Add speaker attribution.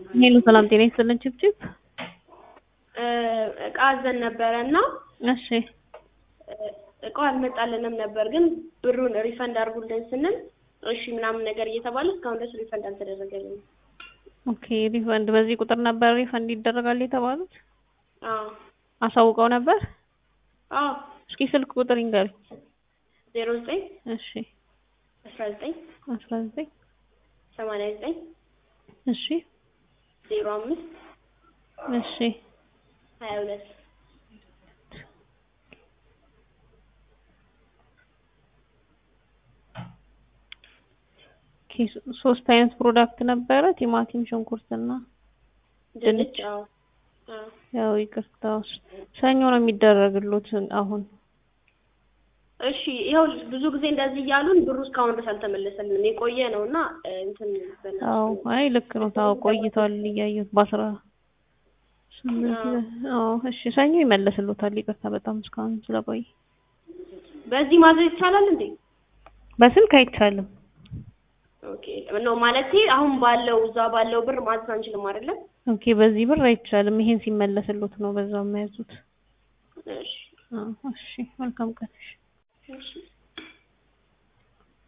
Speaker 1: ሄሎ ሰላም ጤና ይስጥልን ችብችብ
Speaker 2: እቃ አዘን ነበረ እና
Speaker 1: እሺ
Speaker 2: እቃው አልመጣልንም ነበር፣ ግን ብሩን ሪፈንድ አድርጉልን ስንል እሺ ምናምን ነገር እየተባለ እስካሁን ድረስ ሪፈንድ አልተደረገልንም።
Speaker 1: ኦኬ ሪፈንድ በዚህ ቁጥር ነበር ሪፈንድ ይደረጋል የተባሉት
Speaker 2: አዎ
Speaker 1: አሳውቀው ነበር
Speaker 2: አዎ
Speaker 1: እስኪ ስልክ ቁጥር ይንገሩኝ
Speaker 2: ዜሮ ዘጠኝ
Speaker 1: እሺ
Speaker 2: አስራ ዘጠኝ
Speaker 1: አስራ ዘጠኝ
Speaker 2: ሰማንያ ዘጠኝ
Speaker 1: እሺ
Speaker 2: ዜሮ አምስት
Speaker 1: እሺ
Speaker 2: ሀያ ሁለት
Speaker 1: ኦኬ ሶስት አይነት ፕሮዳክት ነበረ ቲማቲም ሽንኩርትና
Speaker 2: ድንች አዎ አዎ
Speaker 1: ያው ይቅርታ ሰኞ ነው የሚደረግሉት አሁን
Speaker 2: እሺ ይኸው ብዙ ጊዜ እንደዚህ እያሉን ብሩ እስካሁን ድረስ አልተመለሰልንም። የቆየ ነው እና እንትን በእናትሽ
Speaker 1: አዎ አይ ልክ ነው ታው ቆይቷል እያየሁት በአስራ ስምንት አዎ እሺ ሰኞ ይመለስሉታል ይቅርታ በጣም እስካሁን ስለቆየ
Speaker 2: በዚህ ማዘዝ ይቻላል እንዴ?
Speaker 1: በስልክ አይቻልም
Speaker 2: ኦኬ ነው ማለቴ አሁን ባለው እዛ ባለው ብር ማዘዝ አንችልም አይደለም?
Speaker 1: ኦኬ በዚህ ብር አይቻልም ይሄን ሲመለስሉት ነው በዛው የሚያዙት
Speaker 2: እሺ
Speaker 1: አዎ እሺ መልካም ቀን
Speaker 2: እሺ